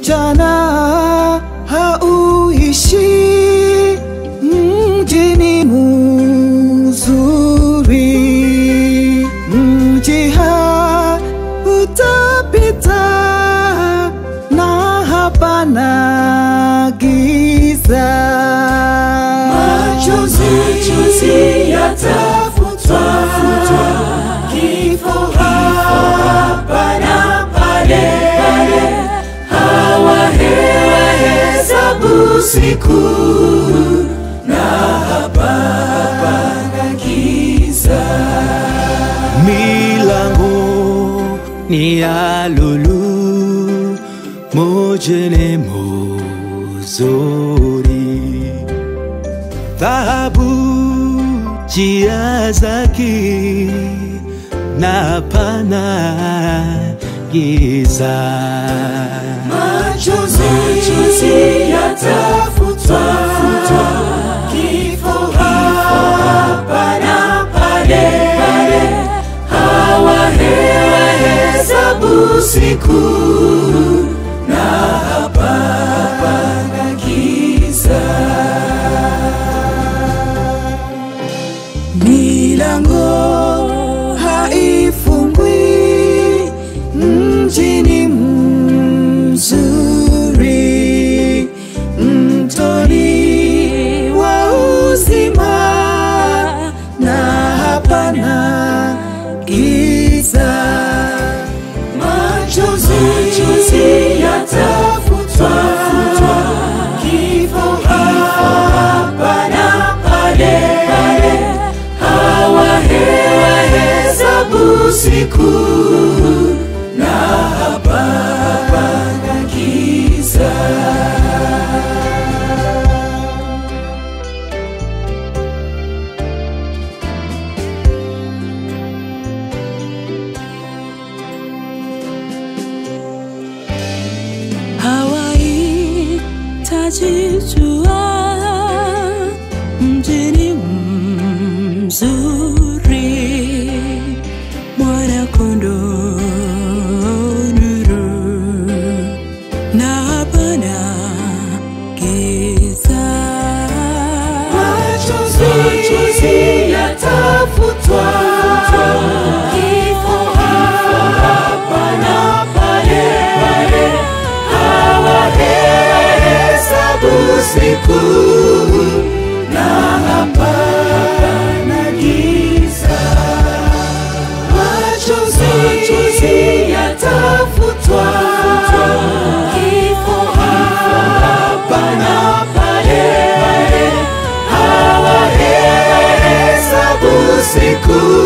mchana hauishi mjini muzuri, mji hautapita na hapana giza. Machozi yatafutwa, kifo hapa na pale, hawahesabu siku na hapana giza. Milango ni ya lulu, mojene muzuri, dhahabu njia zake na pana giza. Machozi yatafutwa, kifo hapa na pale, hawahesabu siku na hapana giza. Milango haifungwi mjini mzuri, mtoni wa uzima na hapana giza. Machozi yatafutwa, kifo hapa na pale, hawahesabu siku na hapana giza. hawahitaji jua mjini mzuri mwana kondoo nuru na hapana giza Machozi yatafutwa, kifo hapa na pale, hawahesabu siku na hapana giza. Machozi yatafutwa, kifo hapa na pale, hawahesabu siku